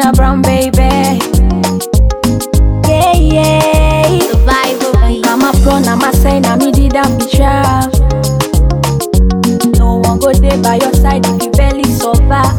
Nina Brown, baby. Yeah, yeah. Survival beat. I'm a pro, I'm a sign, I'm a did I'm sharp. No one go there by your side if you barely survive.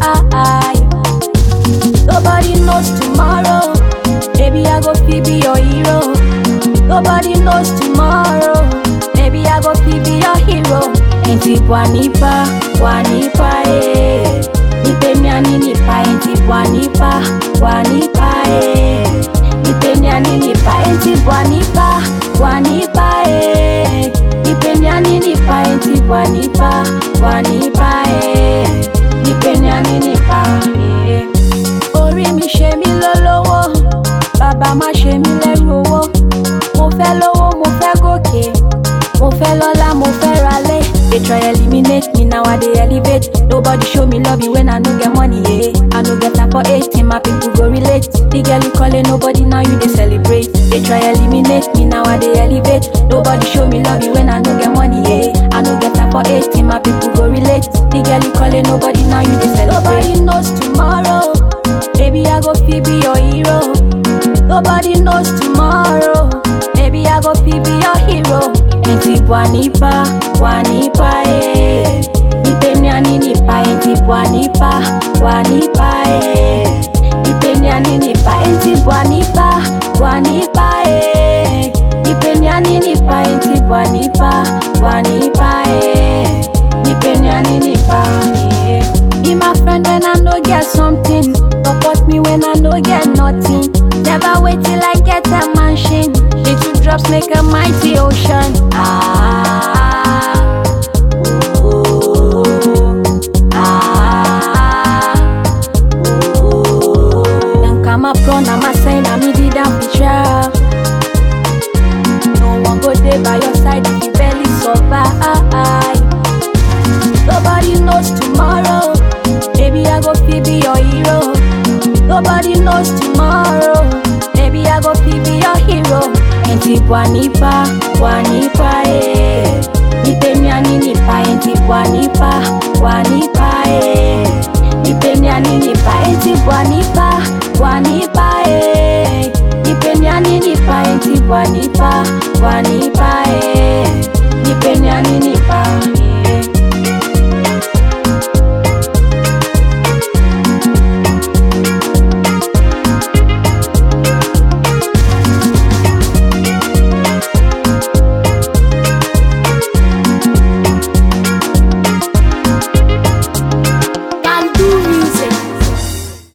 Nobody knows tomorrow. Maybe I go fi be your hero. Nobody knows tomorrow. Maybe I go fi be your hero. Enti bwanipa, bwanipa eh. Nipe miani nipa, enti bwanipa, bwanipa eh. Nipe miani nipa, enti bwanipa, bwanipa eh. Nipe miani nipa, enti bwanipa, bwanipa eh. Nipe miani nipa eh. Orí mi ṣe mí lólówó, bàbá má ṣe mí lẹ́rú owó. Mo fẹ́ lówó, mo fẹ́ gòkè, mo fẹ́ lọ́lá, mo fẹ́ ralé. They try eliminate me, now I dey elevate. Nobody show me love when I no get money, yeah. I no get time for 18, my people go relate. The girl you calling nobody, now you dey celebrate. They try eliminate me, now I dey elevate. Nobody show me love when I no get money, yeah. I no get time for 18, my people go relate. The girl you calling nobody, now you dey celebrate. Nobody knows tomorrow. Baby, I go fi be your hero. Nobody knows tomorrow. Maybe I go fi be your hero. Enti bwanipa, bwanipa eh. Nipe miani nipa, enti bwanipa, bwanipa eh. Nipe miani nipa, enti bwanipa, bwanipa eh. Nipe miani nipa, enti bwanipa, bwanipa eh. Nipe miani nipa eh. Be my friend when I no get something. Support me when I no get nothing. Never wait till I get a mansion. Little drops make a mighty ocean. Ah, ooh, ah, ooh. Then come up front, I'm a sign, I'm a did I'm sure. No one go there by your side if you barely survive. Nobody knows tomorrow. Maybe I go fi be your hero. Nobody knows tomorrow. Maybe I go fi be your hero. Enti bwanipa, bwanipa eh. Nipe miani nipa, enti bwanipa, bwanipa eh. Nipe miani nipa, enti bwanipa, bwanipa eh. Nipe miani nipa, enti bwanipa, bwanipa